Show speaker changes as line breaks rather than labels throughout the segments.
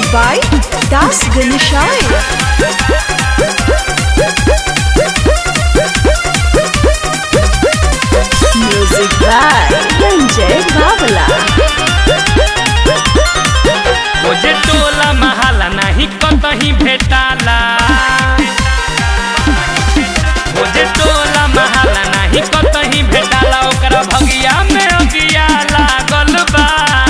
by Das Ganeshai. Music by Ranjay Babala.
मुझे टोला महाला नहीं कतही भेटाला मुझे टोला महाला नहीं कतही भेटाला ओकरा भगिया में अगिया लागल बा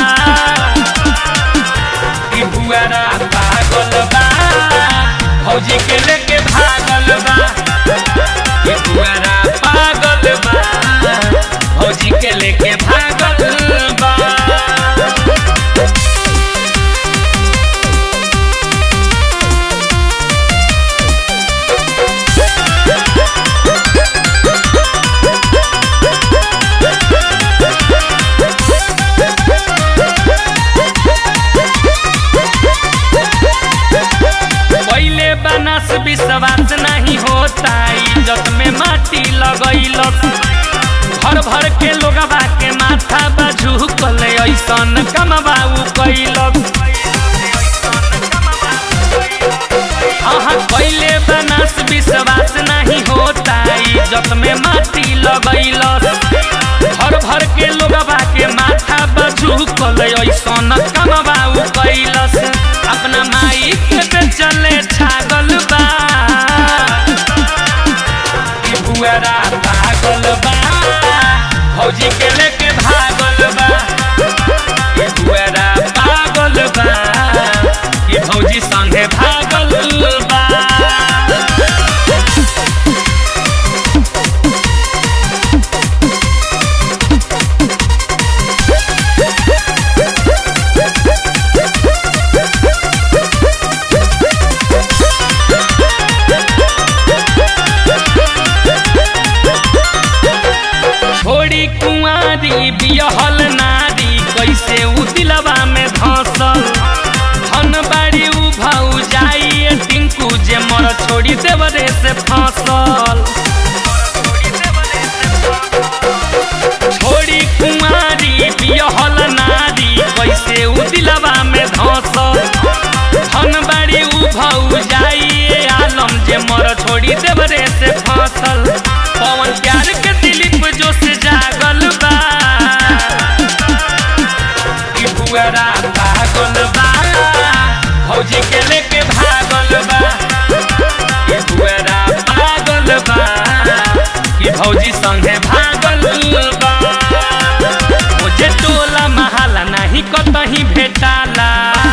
ई बुआरा पागल बा फौजी के लेके भागल बा ई बुआरा पागल बा फौजी के लेके भागल बा पहले बनस विश्वास नहीं होता इज्जत में माटी लगैलक भर भर के लोगवा के माथा बाजू कले ऐसन कमबा उ कैलक अहाँ पहले बनस विश्वास नहीं होता इज्जत में माटी लगैलक भर भर के लोगवा के माथा बाजू कले ऐसन कमबा उ कैलस अपना माई के बेचले छागल बा ई बुआरा पागल बा फौजी के लेके भागल बा ई बुआरा पागल बा ई फौजी संगे भागल बा छोड़ी कुंवारी बियहल नारी कैसे उ दिलवा में धसल धन बाड़ी उ भाऊ जाइए टिंकू जे मर छोड़ी देवरे से फसल छोड़ी कुंवारी बियहल नारी कैसे उ दिलवा में धसल धन बाड़ी उ भाऊ जाइए आलम जे मर छोड़ी देवरे से फसल पवन प्यार के दिलीप जो से जागल बा ई बुआरा पागल बा फौजी के लेके भागल बा ई बुआरा पागल बा ई फौजी संगे भागल बा मुझे टोला महाला नहीं कतही भेटाला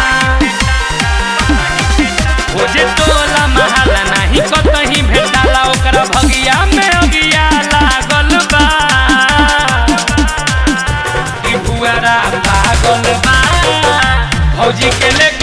मुझे टोला महाला नहीं कतही भेटाला ओकरा भगिया में अगिया लागल बा ई बुआरा पागल बा फौजी के ले